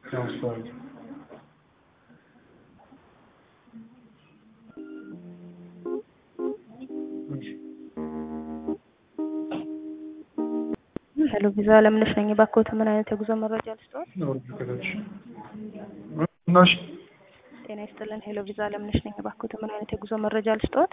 transfer. ሄሎ ቪዛ ለምነሽ ነኝ። እባክዎት ምን አይነት የጉዞ መረጃ ልስጥዎት? ናሽ ጤና ይስጥልን። ሄሎ ቪዛ ለምነሽ ነኝ። እባክዎት ምን አይነት የጉዞ መረጃ ልስጥዎት?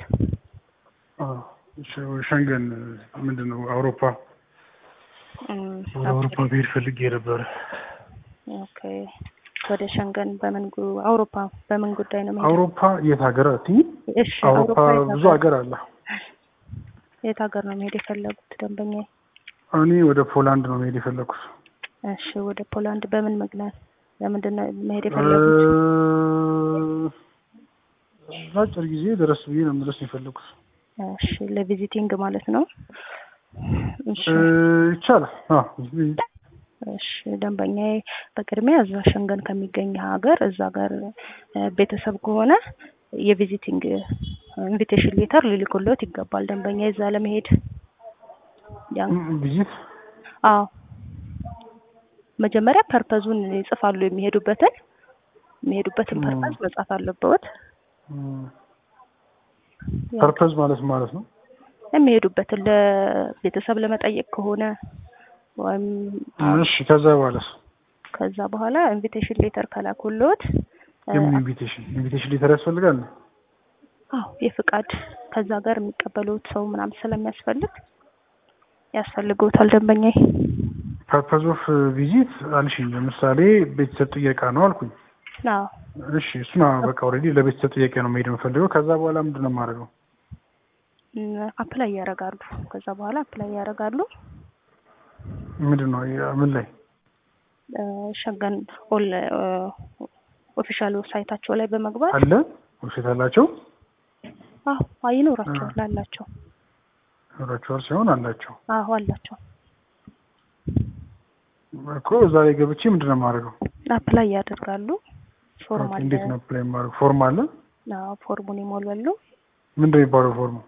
ሸንገን ምንድን ነው አውሮፓ እም፣ ወደ አውሮፓ ብሄድ ፈልጌ ነበረ። ኦኬ። ወደ ሸንገን በምን ጉ- አውሮፓ በምን ጉዳይ ነው መሄድ? አውሮፓ የት ሀገር አት እሺ፣ አውሮፓ የት ብዙ ሀገር- ሀገር አለ። የት ሀገር ነው መሄድ የፈለጉት ደንበኛ? እኔ ወደ ፖላንድ ነው መሄድ የፈለኩት። እሺ፣ ወደ ፖላንድ በምን ምክንያት ለምንድን ነው መሄድ የፈለጉት? አጭር ጊዜ ድረስ ብዬ ነው መድረስ ነው የፈለኩት። እሺ፣ ለቪዚቲንግ ማለት ነው። እሺ እ፣ ይቻላል። አዎ እሺ ደንበኛዬ በቅድሚያ እዛ ሸንገን ከሚገኝ ሀገር እዛ ሀገር እ፣ ቤተሰብ ከሆነ የቪዚቲንግ ኢንቪቴሽን ሌተር ሊልኩልዎት ይገባል። ደንበኛ እዛ ለመሄድ ያን ቪዚት አዎ መጀመሪያ ፐርፐዙን ይጽፋሉ። የሚሄዱበትን የሚሄዱበትን ም። ፐርፐዝ መጻፍ አለበት። ፐርፐዝ ማለት ማለት ነው። የሚሄዱበትን ለቤተሰብ ለመጠየቅ ከሆነ ወይም እሺ ከዛ በኋላስ ከዛ በኋላ ኢንቪቴሽን ሌተር ከላኩልዎት እ፣ የምን ኢንቪቴሽን ኢንቪቴሽን ሌተር ያስፈልጋል? አዎ የፍቃድ ከዛ ጋር የሚቀበሉት ሰው ምናምን ስለሚያስፈልግ ያስፈልገውታል ደንበኛዬ። ፐርፐዝ ኦፍ ቪዚት አልሽኝ። ለምሳሌ ቤተሰብ ጥየቃ ነው አልኩኝ። አዎ እሺ እሱን በቃ ኦልሬዲ ለቤተሰብ ጥያቄ ነው መሄድ የምፈልገው። ከዛ በኋላ ምንድን ነው የማደርገው? አፕላይ ያደርጋሉ። ከዛ በኋላ አፕላይ ያደርጋሉ። ምንድን ነው ምን ላይ እ፣ ሸንገን ኦል ኦፊሻል ዌብሳይታቸው ላይ በመግባት አለ ውሸት አላቸው አዎ ይኖራቸዋል አላቸው። ይኖራቸዋል ሳይሆን አላቸው አዎ አላቸው። እኮ እዛ ላይ ገብቼ ምንድን ነው የማደርገው? አፕላይ ያደርጋሉ። ፎርም ኦኬ፣ አለ። እንዴት ነው ፕላይ የማደርገው? ፎርም አለ። አዎ ፎርሙን ይሞላሉ። ምንድን ነው የሚባለው ፎርሙ?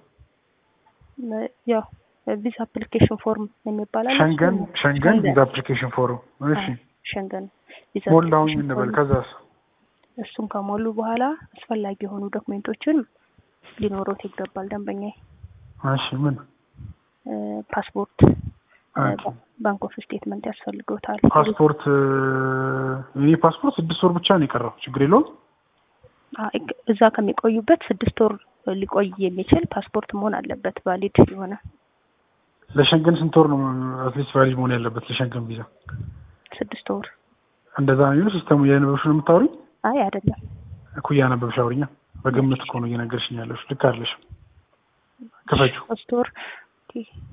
እ፣ ያው ቪዛ አፕሊኬሽን ፎርም የሚባል አለ። ሸንገን እሱን- ሸንገን ሸንገን። ቪዛ አፕሊኬሽን ፎርም። እሺ አዎ፣ ሸንገን ቪዛ ሞላሁኝ አፕሊኬሽን እንበል። ፎርም። ከዛስ እሱን ከሞሉ በኋላ አስፈላጊ የሆኑ ዶክሜንቶችን ሊኖሩት ይገባል ደንበኛዬ። እሺ ምን እ፣ ፓስፖርት፣ እ፣ ኦኬ። ባንክ ኦፍ ስቴትመንት ያስፈልገውታል። ፓስፖርት እኔ ፓስፖርት ስድስት ወር ብቻ ነው የቀረው። ችግር የለውም። አ- እግ- እዛ ከሚቆዩበት ስድስት ወር ሊቆይ የሚችል ፓስፖርት መሆን አለበት ቫሊድ የሆነ ለሸንገን ስንት ወር ነው አትሊስት ቫሊድ መሆን ያለበት ለሸንገን ቪዛ? ስድስት ወር። እንደዛ ነው የሚለው ሲስተሙ። እያነበብሽ ነው የምታወሪኝ? አይ አይደለም፣ እኮ እያነበብሽ አውሪኛ። በግምት እኮ ነው እየነገርሽኝ ያለሽ። ልክ አይደለሽም። ክፈችው። ሶስት ወር። ኦኬ፣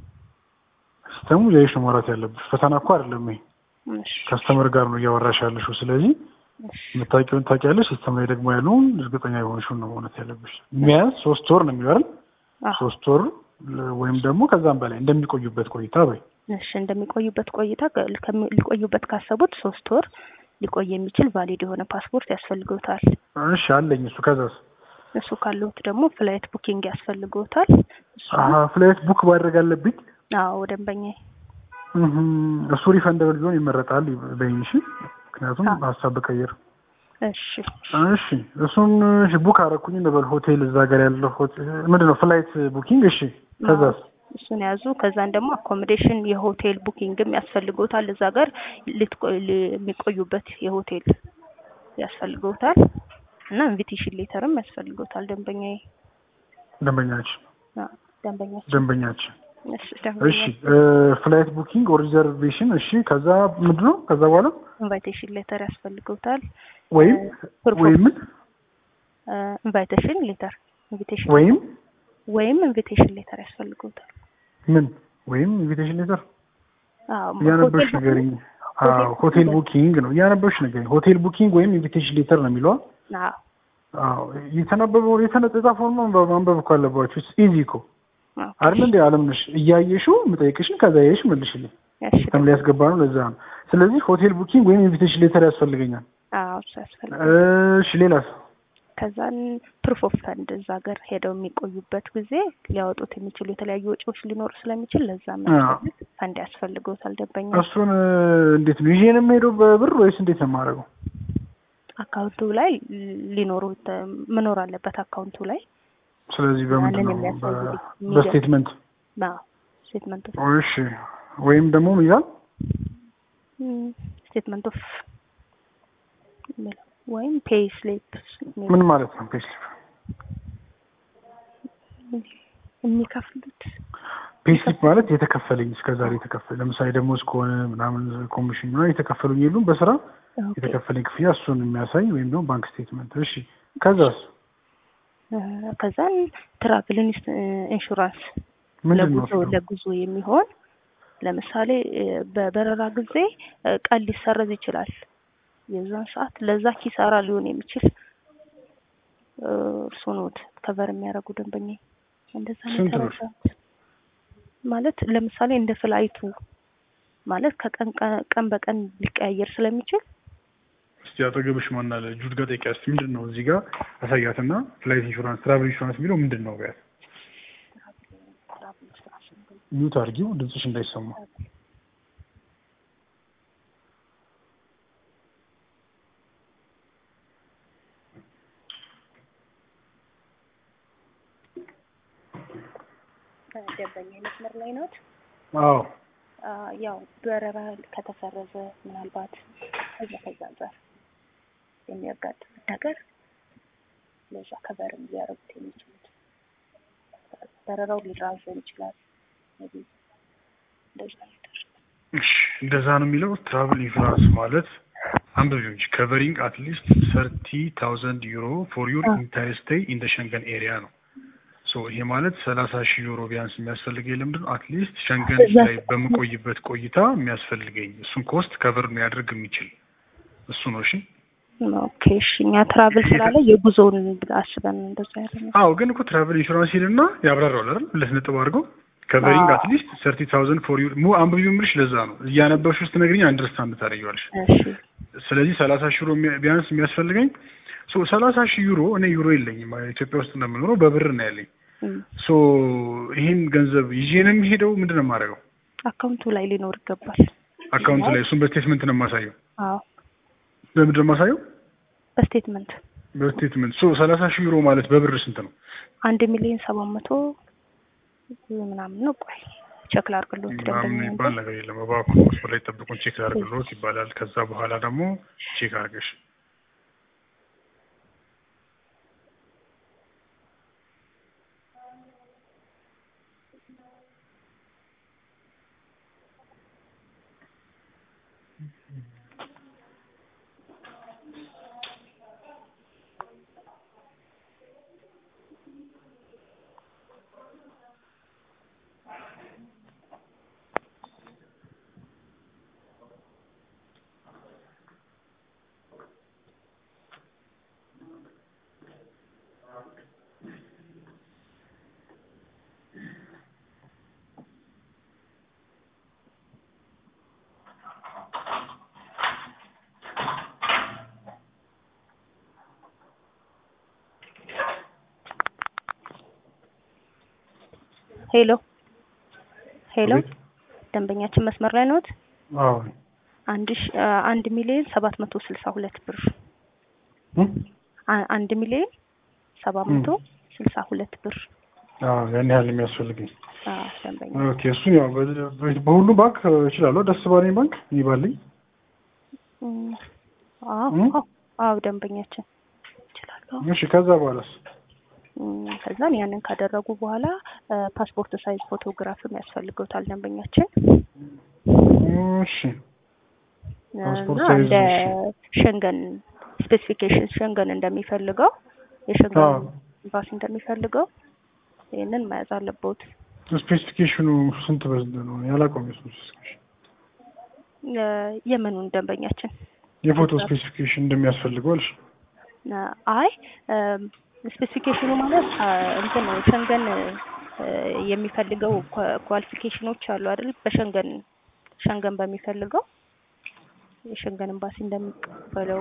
ሲስተሙ እያየሽ ነው ማውራት ያለብሽ። ፈተና እኮ አይደለም ይሄ። እሺ፣ ከስተመር ጋር ነው እያወራሽ ያለሽው። ስለዚህ እሺ፣ የምታውቂውን ታውቂያለሽ። ሲስተም ላይ ደግሞ ያለውን እርግጠኛ የሆንሽውን ነው ማለት ያለብሽ። ቢያንስ ሶስት ወር ነው የሚለው አይደል? አዎ፣ ሶስት ወር ለ- ወይም ደግሞ ከዛም በላይ እንደሚቆዩበት ቆይታ በይ። እሺ። እንደሚቆዩበት ቆይታ ከ- ከሚ- ሊቆዩበት ካሰቡት ሶስት ወር ሊቆይ የሚችል ቫሊድ የሆነ ፓስፖርት ያስፈልገውታል። እሺ አለኝ እሱ። ከዛስ? እሱ ካለሁት ደግሞ ፍላይት ቡኪንግ ያስፈልገውታል። እሱ አሀ ፍላይት ቡክ ማድረግ አለብኝ። አዎ ደንበኛዬ እህም፣ እሱ ሪፈንደብል ቢሆን ይመረጣል በይኝ። እሺ ምክንያቱም አዎ። ሀሳብ ብቀይር እሺ እሺ እሱን እሺ ቡክ አደረኩኝ እንበል ሆቴል እዛ ጋር ያለው ሆቴል ምንድን ነው ፍላይት ቡኪንግ እሺ ከዛስ እሱን ያዙ። ከዛን ደግሞ አኮሞዴሽን የሆቴል ቡኪንግም ያስፈልገውታል። እዛ ጋር ልትቆ- ል- የሚቆዩበት የሆቴል ያስፈልገውታል እና ኢንቪቴሽን ሌተርም ያስፈልገውታል ደንበኛዬ። ደንበኛችን አዎ፣ ደንበኛችን ደንበኛችን እሺ እሺ ደንበኛ ፍላይት ቡኪንግ ኦር ሪዘርቬሽን እሺ ከዛ ምንድን ነው ከዛ በኋላ ኢንቫይቴሽን ሌተር ያስፈልገውታል። ወይም ፕሩፍ ወይም ምን ኢንቫይቴሽን ሌተር ኢንቪቴሽን ወይም ወይም ኢንቪቴሽን ሌተር ያስፈልገውታል። ምን ወይም ኢንቪቴሽን ሌተር አዎ እያነበብሽ ሆቴል ንገሪኝ ሆቴል አዎ ሆቴል ቡኪንግ ነው እያነበብሽ ንገሪኝ ሆቴል ቡኪንግ ወይም ኢንቪቴሽን ሌተር ነው የሚለው ቡኪንግ- አዎ አዎ የተነበበው የተጻፈውን ማንበብ ማንበብ እኮ አለባችሁ ኢዚ እኮ አዎ። አይደል እንዴ አለምነሽ እያየሽው የምጠይቅሽን ከዛ ያየሽ መልሽልኝ እሺ ሲስተም ላይ ያስገባ ነው ለዛ ነው ስለዚህ ሆቴል ቡኪንግ ወይም ኢንቪቴሽን ሌተር ያስፈልገኛል አዎ እሱ ያስፈልጋል። እሺ ሌላስ ከዛን ፕሩፍ ኦፍ ፈንድ እዛ ሀገር ሄደው የሚቆዩበት ጊዜ ሊያወጡት የሚችሉ የተለያዩ ወጪዎች ሊኖሩ ስለሚችል ለዛ የሚያስፈልግ ፈንድ ያስፈልገውታል ደንበኛ። እሱን እንዴት ነው ይዤ ነው የምሄደው በብር ወይስ እንዴት ነው የማደርገው አካውንቱ ላይ ሊኖሩ መኖር አለበት አካውንቱ ላይ ስለዚህ በምንድን ያንን ነው የሚያሳይ በ- ሚዲያ- በስቴትመንት ስቴትመንት ኦፍ እሺ ወይም ደግሞ ምን ይላል ስቴትመንት ኦፍ ወይም ፔይ ስሊፕ ምን ማለት ነው ፔስሊፕ የሚከፍሉት ፔስሊፕ ማለት የተከፈለኝ እስከዛሬ የተከፈለ ለምሳሌ ደሞዝ ከሆነ ምናምን ኮሚሽን ምናምን የተከፈሉኝ የሉም በስራ ኦኬ። የተከፈለኝ ክፍያ እሱን የሚያሳይ ወይም ደግሞ ባንክ ስቴትመንት እሺ ከዛስ እ፣ ከዛን ትራቭል ኢንስ- ኢንሹራንስ ምንድን ነው ለጉዞ ለጉዞ የሚሆን ለምሳሌ እ፣ በበረራ ጊዜ እ፣ ቀን ሊሰረዝ ይችላል። የዛን ሰዓት ለዛ ኪሳራ ሊሆን የሚችል እ፣ እርስዎ ኖት ከቨር የሚያደርጉ ደንበኛ እንደዛ ነው ስንት ብር? የተረዳሁት። ማለት ለምሳሌ እንደ ፍላይቱ ማለት ከቀን ቀ- ቀን በቀን ሊቀያየር ስለሚችል እስቲ አጠገብሽ ማን አለ ጁድ ጋር ጠይቂያት እስቲ ምንድን ነው እዚህ ጋር አሳያትና ፍላይት ኢንሹራንስ ትራቭል ኢንሹራንስ የሚለው ምንድን ነው ቢያት ሚዩት አድርጊው ድምፅሽ እንዳይሰማ ደንበኛ መስመር ላይ ኖት። አዎ አ፣ ያው በረራ ከተሰረዘ ምናልባት ከዛ ከዛ አንጻር የሚያጋጥም ነገር ለዛ ከበርም ሊያደርጉት የሚችሉት በረራው ሊራዘም ይችላል። maybe እንደዛ ነገር እሺ እንደዛ ነው የሚለው ትራቭል ኢንሹራንስ ማለት አንብቢው እንጂ ከቨሪንግ አትሊስት ሰርቲ ታውዘንድ ዩሮ ፎር ዩር አዎ። ኢንታይር ስቴይ ኢን ደ ሸንገን ኤሪያ ነው ሶ ይሄ ማለት ሰላሳ ሺህ ዩሮ ቢያንስ የሚያስፈልገኝ ለምንድን ነው አትሊስት ሸንገን እዛ- ላይ በምቆይበት ቆይታ የሚያስፈልገኝ እሱን ኮስት ከቨር ሊያደርግ የሚችል እሱ ነው እሺ ኦኬ እሺ። እኛ ትራቭል ስላለ የጉዞውን አስበን እንደዛ ያለ ነው። አዎ ግን እኮ ትራቨል ኢንሹራንስ ሂድና ያብራራዋል አይደል ሁለት ነጥብ አድርገው ከቨሪንግ አዎ። አትሊስት ሰርቲ ታውዘንድ ፎር ዩር ሙ አንብቢው የምልሽ ለዛ ነው እያነበብሽ ውስጥ ነግሪኝ አንደርስታንድ ታደርጊዋለሽ እሺ ስለዚህ ሰላሳ ሺህ ዩሮ የሚያ- ቢያንስ የሚያስፈልገኝ ሶ ሰላሳ ሺህ ዩሮ እኔ ዩሮ የለኝም ኢትዮጵያ ውስጥ እንደምኖረው በብር ነው ያለኝ እም፣ ሶ ይህን ገንዘብ ይዤ ነው የሚሄደው ምንድን ነው የማደርገው አካውንቱ ላይ ሊኖር ይገባል። አካውንት ላይ እሱን በስቴትመንት ነው የማሳየው አዎ በምንድን ነው የማሳየው በስቴትመንት በስቴትመንት ሶ ሰላሳ ሺህ ዩሮ ማለት በብር ስንት ነው አንድ ሚሊዮን ሰባት መቶ ምናምን ነው። ቆይ ቼክ ላድርግልዎት ምናምን ደንበኛ የሚባል ነገር የለም እባክዎ መስመር ላይ ጠብቁን ቼክ ላድርግልዎት ይባላል ከዛ በኋላ ደግሞ ቼክ አድርገሽ ሄሎ ሄሎ፣ አቤት። ደንበኛችን መስመር ላይ ነዎት? አዎ አንድ ሺ አ- አንድ ሚሊዮን ሰባት መቶ ስልሳ ሁለት ብር እም? አ- አንድ ሚሊዮን ሰባት መቶ ስልሳ ሁለት ብር አዎ ያን ያህል የሚያስፈልገኝ አዎ፣ ደንበኛ ኦኬ እሱን ያው በ- በ- በሁሉም ባንክ እችላለሁ ደስ ባለኝ ባንክ ይባልኝ እም፣ አዎ እም? አዎ፣ አዎ ደንበኛችን ይችላሉ። እሺ ከዛ በኋላስ እም፣ ከዛን ያንን ካደረጉ በኋላ አ፣ ፓስፖርት ሳይዝ ፎቶግራፍም ያስፈልገውታል ደንበኛችን እሺ እና ፓስፖርት ሳይዝ እንደ ሸንገን ስፔሲፊኬሽን ሸንገን እንደሚፈልገው የሸንገን አዎ። ኤምባሲ እንደሚፈልገው ይህንን መያዝ አለበት። ስፔሲፊኬሽኑ ስንት በስንት ነው ያላውቀውም የሱ ስፔሲፊኬሽን የምኑን ደንበኛችን የፎቶ ስፔሲፊኬሽን እንደሚያስፈልገው አልሽ አ፣ አይ ስፔሲፊኬሽኑ ማለት አ፣ እንትን ነው ሸንገን አ፣ የሚፈልገው ኳ- ኳሊፊኬሽኖች አሉ አይደል? በሸንገን ሸንገን በሚፈልገው የሸንገን ኤምባሲ እንደሚቀበለው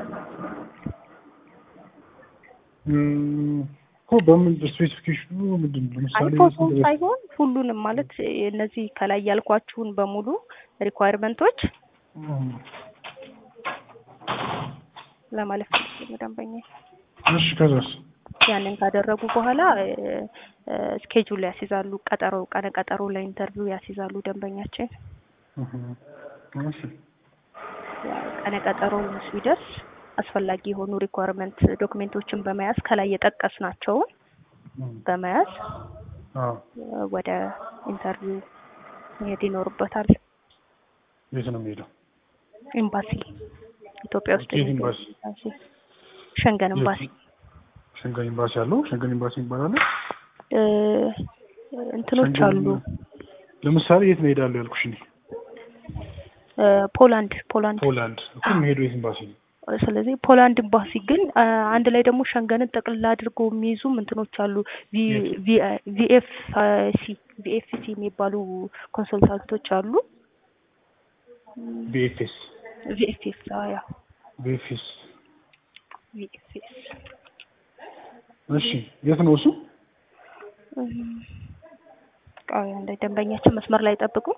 እም፣ እኮ በምን ስፔሲፊኬሽኑ ምንድን ነው አይ ለምሳሌ ፎቶ ስንት በ- ሳይሆን ሁሉንም ማለት እነዚህ ከላይ ያልኳችሁን በሙሉ ሪኳየርመንቶች እም፣ ለማለት ፈልጌ ነው ደንበኛ እሺ ከዛስ ያንን ካደረጉ በኋላ ስኬጁል ያስይዛሉ። ቀጠሮ ቀነ ቀጠሮ ለኢንተርቪው ያስይዛሉ ደንበኛችን። እህ፣ እሺ ቀነ ቀጠሮ ሲደርስ አስፈላጊ የሆኑ ሪኳርመንት ዶክሜንቶችን በመያዝ ከላይ የጠቀስናቸውን በመያዝ አዎ ወደ ኢንተርቪው መሄድ ይኖርበታል። የት ነው የሚሄደው? ኤምባሲ ኢትዮጵያ ውስጥ የት የሚገኝ ኤምባሲ? ኤምባሲ፣ ሸንገን ኤምባሲ ሸንገን ኤምባሲ አለው። ሸንገን ኤምባሲ ይባላል። እ፣ እንትኖች ሸንገን- አሉ። ለምሳሌ የት ነው ሄዳለሁ ያልኩሽ እኔ? እ፣ ፖላንድ ፖላንድ ፖላንድ እኮ የሚሄደው የት ኤምባሲ ነው? ስለዚህ ፖላንድ ኤምባሲ ግን አ፣ አንድ ላይ ደግሞ ሸንገንን ጠቅልላ አድርጎ የሚይዙ እንትኖች አሉ። ቪኤፍሲ ቪኤፍሲ የሚባሉ ኮንሰልታንቶች አሉ። ቢኤፍኤስ ቪኤፍኤስ ያ ቢኤፍኤስ ቪኤፍኤስ እሺ የት ነው እሱ? ቃዊ አንድ ደንበኛችን መስመር ላይ ጠብቁ።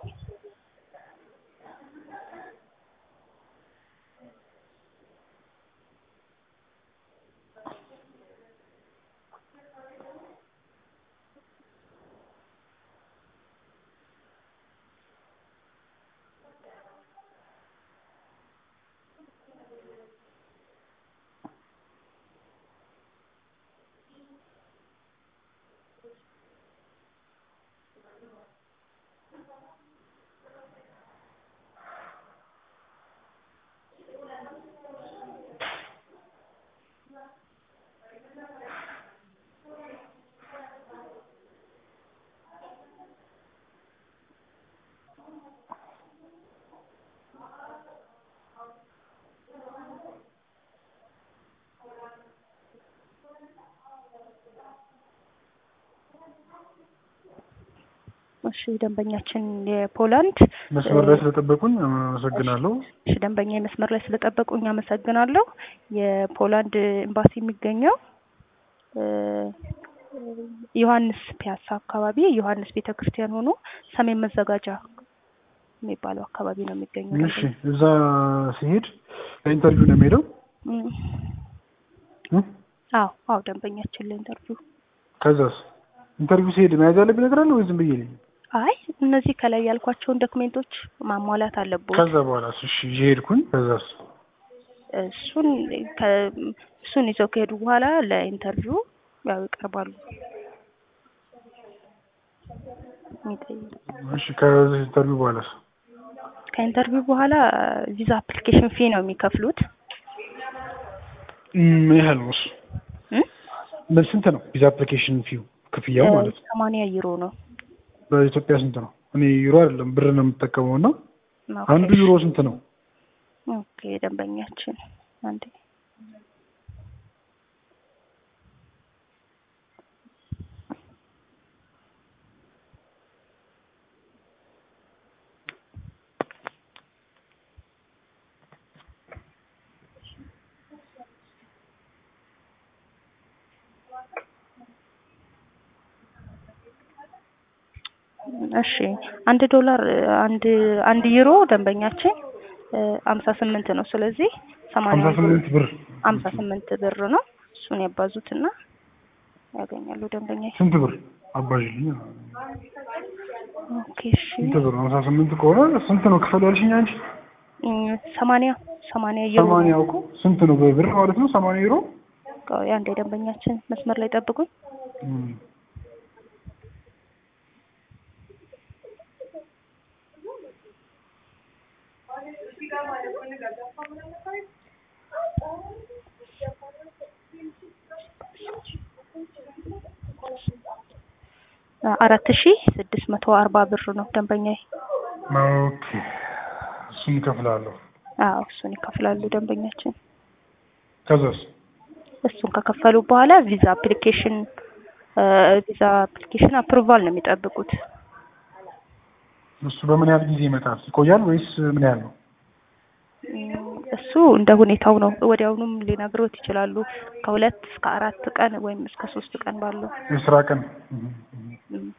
እሺ ደንበኛችን የፖላንድ መስመር ላይ ስለጠበቁን አመሰግናለሁ። እሺ ደንበኛ መስመር ላይ ስለጠበቁኝ አመሰግናለሁ። የፖላንድ ኤምባሲ የሚገኘው እ፣ ዮሐንስ ፒያሳ አካባቢ ዮሐንስ ቤተ ክርስቲያን ሆኖ ሰሜን መዘጋጃ የሚባለው አካባቢ ነው የሚገኘው። እሺ እዛ ሲሄድ ለኢንተርቪው ነው የሚሄደው? እም፣ እ? አዎ አዎ ደንበኛችን ለኢንተርቪው ከዛስ ኢንተርቪው ሲሄድ መያዝ ያለብኝ ነገር አለ ወይ ዝም ብዬ ነኝ? አይ እነዚህ ከላይ ያልኳቸውን ዶክሜንቶች ማሟላት አለብዎት። ከዛ በኋላስ? እሺ ይዤ ሄድኩኝ። ከዛስ? እሱን ከ- እሱን ይዘው ከሄዱ በኋላ ለኢንተርቪው ያው ይቀርባሉ። የሚጠይቅ እሺ ከዚህ ኢንተርቪው በኋላስ? ከኢንተርቪው በኋላ ቪዛ አፕሊኬሽን ፊ ነው የሚከፍሉት። ምን ያህል ነው እሱ? እም? ምን ስንት ነው ቪዛ አፕሊኬሽን ፊው ክፍያው ማለት ነው? ሰማንያ ዩሮ ነው። በኢትዮጵያ ስንት ነው? እኔ ዩሮ አይደለም ብር ነው የምጠቀመው እና ኦኬ፣ አንዱ ዩሮ ስንት ነው? ኦኬ ደንበኛችን አንዴ እሺ አንድ ዶላር አንድ አንድ ዩሮ ደንበኛችን አምሳ ስምንት ነው። ስለዚህ ሰማንያ ሀምሳ ስምንት ብር አምሳ ስምንት ብር ነው። እሱን ያባዙትና ያገኛሉ ደንበኛ። ስንት ብር አባዥልኝ? ኦኬ እሺ ስንት ብር? ሀምሳ ስምንት ከሆነ ስንት ነው ክፈል ያልሽኝ አንቺ? እም፣ ሰማንያ ሰማንያ ዩሮ ሰማንያ እኮ ስንት ነው በብር ማለት ነው? ሰማንያ ዩሮ ቆይ አንዴ ደንበኛችን መስመር ላይ ጠብቁኝ። እም። አራት ሺ ስድስት መቶ አርባ ብር ነው ደንበኛዬ። ኦኬ እሱን እከፍላለሁ። አዎ እሱን ይከፍላሉ ደንበኛችን። ከዛስ? እሱን ከከፈሉ በኋላ ቪዛ አፕሊኬሽን ቪዛ አፕሊኬሽን አፕሩቫል ነው የሚጠብቁት። እሱ በምን ያህል ጊዜ ይመጣል? ይቆያል ወይስ ምን ያህል ነው? እም፣ እሱ እንደ ሁኔታው ነው። ወዲያውኑም ሊነግሮት ይችላሉ። ከሁለት እስከ አራት ቀን ወይም እስከ ሶስት ቀን ባለው የስራ ቀን እም፣ እም። እም፣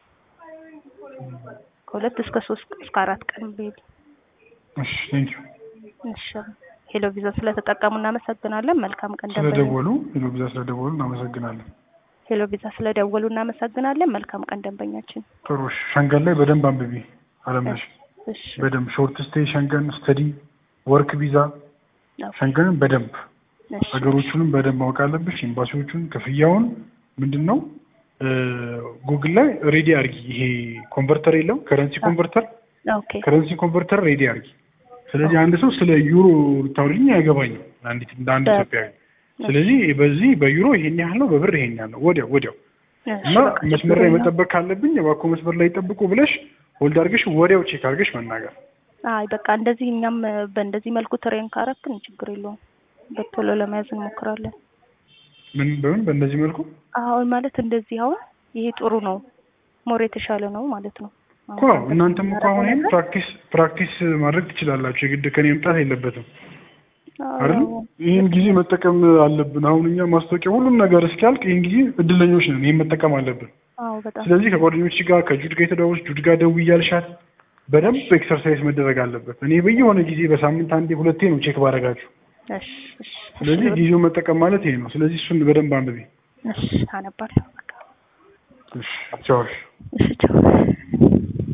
ከሁለት እስከ ሶስት እስከ አራት ቀን ቢል እሺ ቴንክ ዩ እሺ ሄሎ ቪዛ ስለተጠቀሙ እናመሰግናለን። መልካም ቀን ደንበኛ። ስለደወሉ ሄሎ ቪዛ ስለደወሉ እናመሰግናለን። ሄሎ ቪዛ ስለደወሉ እናመሰግናለን። መልካም ቀን ደንበኛችን። ጥሩ እሺ። ሸንገን ላይ በደንብ አንብቢ አለምነሽ፣ እሺ በደንብ ሾርት ስቴይ ሸንገን፣ ስተዲ፣ ወርክ ቪዛ ኦኬ፣ ሸንገንን በደንብ እሺ ሀገሮቹንም በደንብ ማወቅ አለብሽ። ኤምባሲዎቹን፣ ክፍያውን ምንድን ነው ጉግል ላይ ሬዲ አርጊ። ይሄ ኮንቨርተር የለም ከረንሲ ኮንቨርተር ኦኬ ከረንሲ ኮንቨርተር ሬዲ አርጊ። ስለዚህ አንድ ሰው ስለ ዩሮ ልታወሪኝ አይገባኝም አንዲት እንደ አንድ በ- ኢትዮጵያዊ። ስለዚህ በዚህ በዩሮ ይሄን ያህል ነው፣ በብር ይሄን ያህል ነው፣ ወዲያው ወዲያው እሺ፣ እና በቃ መስመር ችግር ላይ የለውም። መጠበቅ ካለብኝ እባክዎ መስመር ላይ ይጠብቁ ብለሽ ሆልድ አድርገሽ ወዲያው ቼክ አድርገሽ መናገር። አይ በቃ እንደዚህ እኛም በእንደዚህ መልኩ ትሬን ካረክን ችግር የለውም። በቶሎ ለመያዝ እንሞክራለን። ምን በምን በእንደዚህ መልኩ አሁን ማለት እንደዚህ አሁን ይሄ ጥሩ ነው፣ ሞር የተሻለ ነው ማለት ነው። እኮ እናንተም እኮ አሁን ይሄን ፕራክቲስ ፕራክቲስ ማድረግ ትችላላችሁ። የግድ ከኔ መምጣት የለበትም አይደል? ይህን ጊዜ መጠቀም አለብን። አሁን እኛ ማስታወቂያ ሁሉም ነገር እስኪያልቅ ይህን ጊዜ እድለኞች ነን። ይህን መጠቀም አለብን። አዎ በጣም ስለዚህ ከጓደኞች ጋር ከጁድ ጋር የተደዋወልሽ ጁድ ጋር ደውዪ እያልሻት በደንብ ኤክሰርሳይዝ መደረግ አለበት። እኔ በየሆነ ጊዜ በሳምንት አንዴ ሁለቴ ነው ቼክ ባደርጋችሁ። እሺ እሺ ስለዚህ ጊዜውን መጠቀም ማለት ይሄ ነው። ስለዚህ እሱን በደንብ አንብቤ። እሺ አነባለሁ። በቃ እሺ ቻው። እሺ። እሺ ቻው።